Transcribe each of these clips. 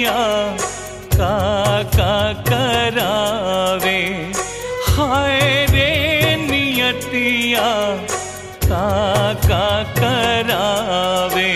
नियतिया का का करावे हाय रे नियतिया का का करावे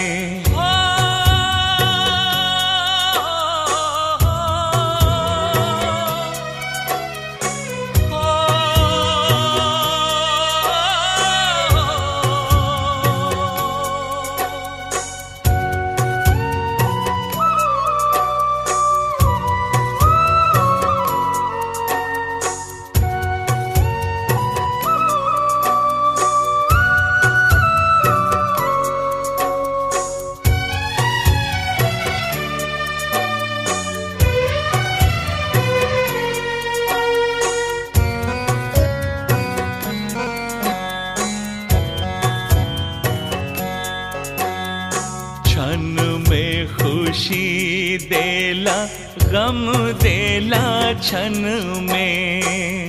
क्षण में खुशी देला गम देला क्षण में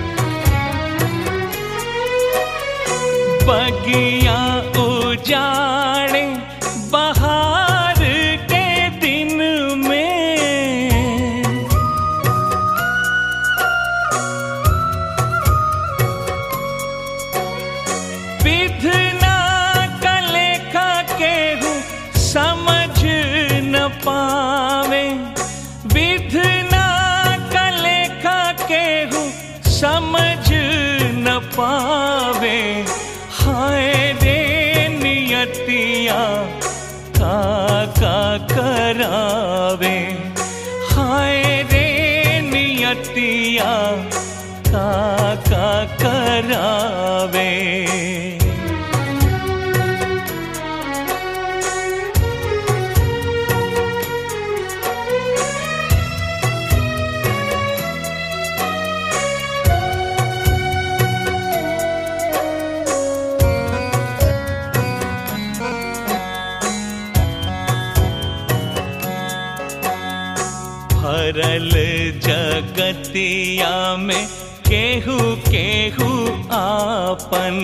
बगिया उजाड़े बहार के दिन में विधना कलेखा केहू समझ न पावे विधना कलेखा केहू समझ न पावे हाय रे नियतिया का का करावे हाय रे नियतिया का का करावे भरल जगतिया में केहू केहू आपन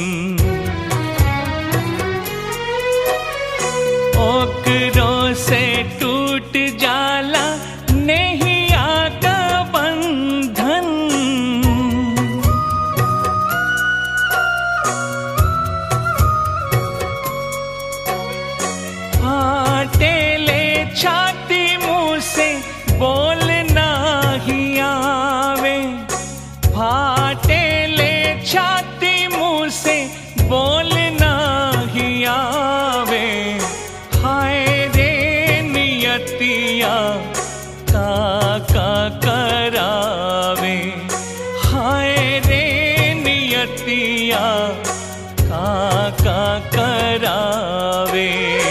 ओकरो से टूट जाला नैया का बंधन फाटेले छाती मुंह से बोलना ही आवे फाटेले छाती मुंह से बोलना ही आवे हाय रे नियतिया का का करावे हाय रे नियतिया का का करावे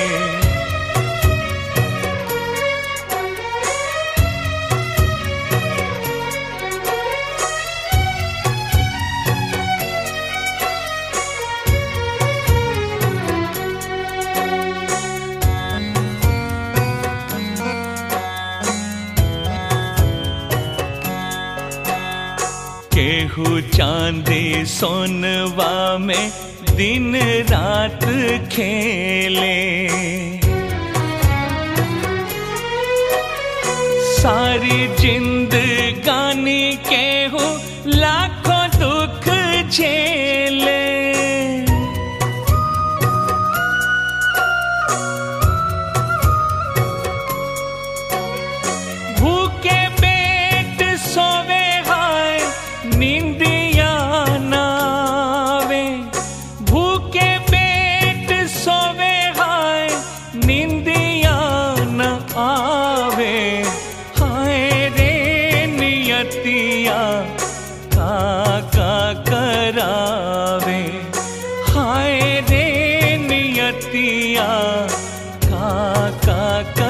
केहू चांदी सोनवा में दिन रात खेले सारी जिंदगानी केहू लाखों दुख झेले भूखे पेट सोवे हाय निंदिया नावे भूखे पेट सोवे हाय निंदिया न आवे हाय रे नियतिया का का करावे हाय रे नियतिया का का